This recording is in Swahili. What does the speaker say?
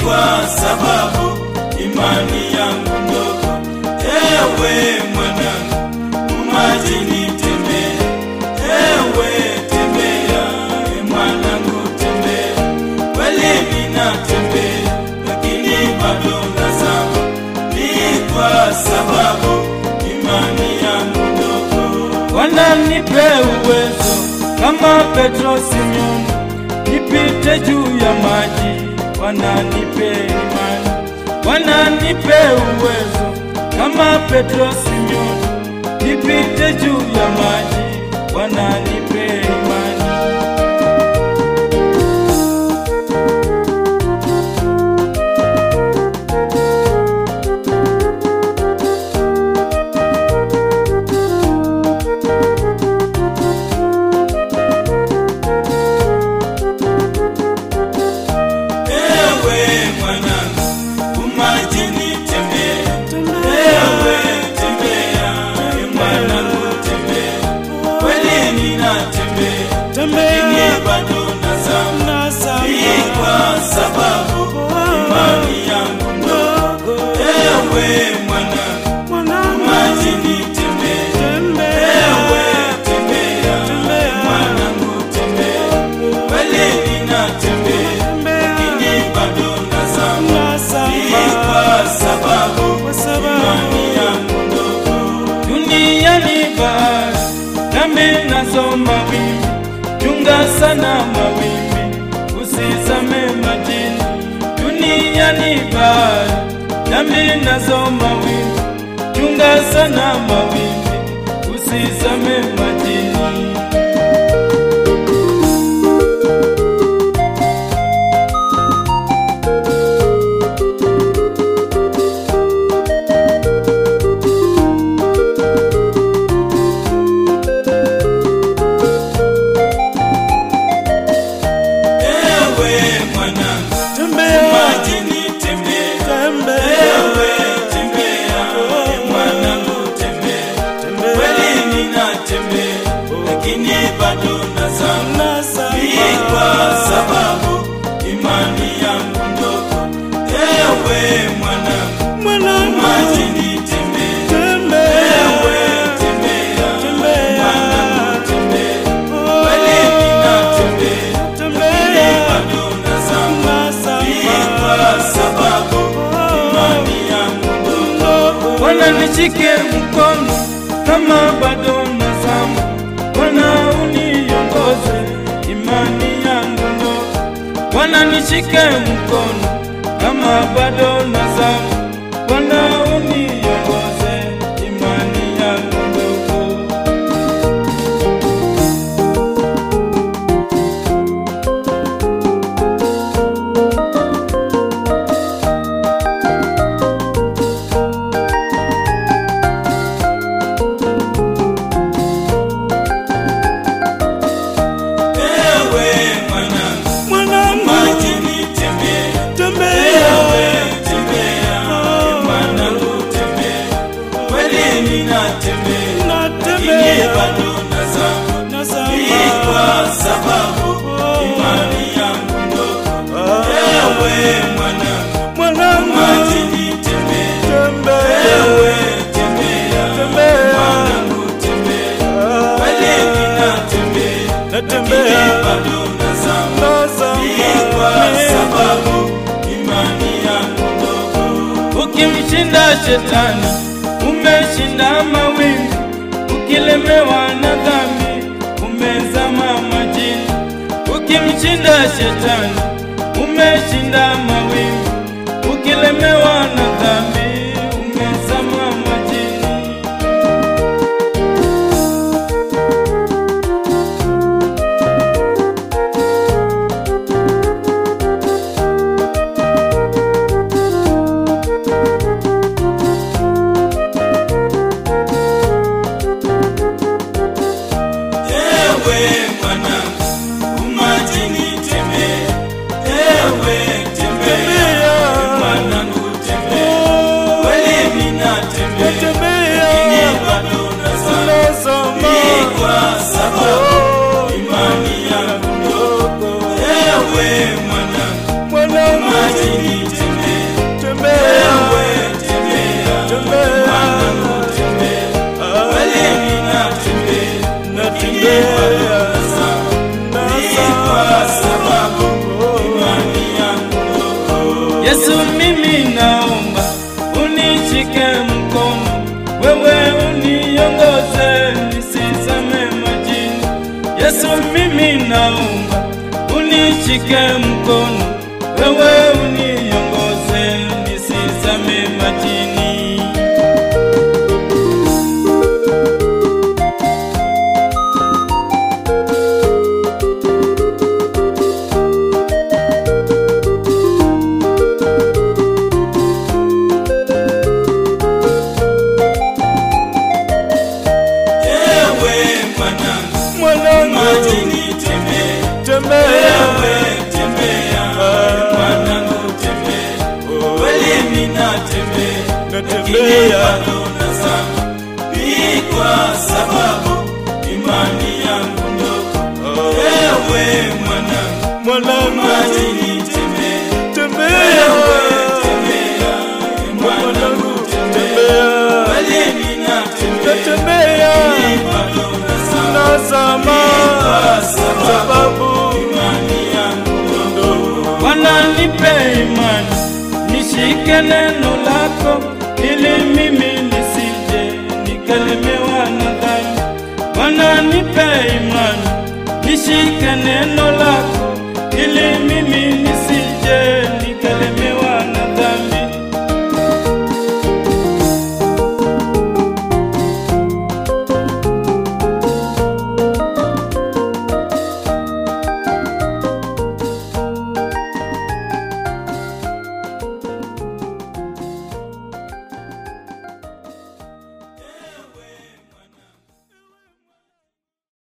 kwa sababu imani yangu ndogo. Ewe mwanangu, umajini tembea, ewe tembea, e mwanangu tembea, kweli ninatembea, lakini bado nazama, ni kwa sababu imani yangu ndogo. Bwana nipe uwezo kama Petro Simeoni, nipite juu ya maji. Bwana nipe imani, Bwana nipe uwezo kama Petro Simeoni, nipite juu ya maji. Bwana nipe imani. Ewe mwanangu, umajini tembea, ewe tembea, e mwanangu tembea, kweli ninatembea, lakini bado nazama, ni kwa sababu imani yangu ndogo. Ewe mwanangu, umajini tembea, ewe tembea, e mwanangu tembea, kweli ninatembea, lakini bado nazama, ni kwa sababu imani yangu ndogo. Duniani bahari, dhambi nazo mawimbi, chunga sana mawimbi, usizame majini. Duniani bahari, dhambi nazo mawimbi, chunga sana mawimbi, usizame majini. Ewe mwanangu, majini tembea, ewe tembea, e mwanangu tembea, kweli ninatembea, lakini bado nazama, ni kwa sababu imani yangu ndogo. Ewe mwanangu, majini tembea, ewe tembea, e mwanangu tembea, kweli ninatembea, lakini bado nazama, ni kwa sababu imani yangu ndogo. Bwana nishike mkono kama bado nazama, Bwana uniongoze imani yangu ndogo. Bwana nishike mkono kama bado nazama, Bwana uniongoze imani yangu ndogo. Ewe mwanangu, majini tembea, ewe tembea, e mwanangu tembea, kweli ninatembea, lakini bado nazama, ni kwa sababu imani yangu ndogo. Ewe mwanangu, majini tembea, ewe tembea, e mwanangu tembea, kweli ninatembea, lakini bado nazama, ni kwa sababu imani yangu ndogo. Ukimshinda shetani umeshinda mawingu, ukilemewa na dhambi umezama majini. Ukimshinda shetani umeshinda mawingu, ukilemewa na dhambi umezama majini. Ewe mwanangu, umajini tembea, ewe tembea, mwanangu tembea, Yesu, mimi naomba unishike mkono, wewe uniongoze nisizame majini. Yesu, mimi naomba unishike mkono, wewe uniongoze nisizame majini. Ewe mwanangu, Mwanangu, majini tembea, tembea ewe tembea, mwanangu tembea, kweli ninatembea, lakini natembea bado nazama, ni kwa sababu imani yangu ndogo. Ewe mwanangu, mwanangu, majini tembea, tembea ewe tembea, mwanangu tembea, kweli ninatembea, natembea ni bado nazama, nazama kwa sababu sababu imani yangu ndogo. Bwana nipe imani, nishike neno lako, ili mimi nisije nikalemewa na dhambi. Bwana nipe imani, nishike neno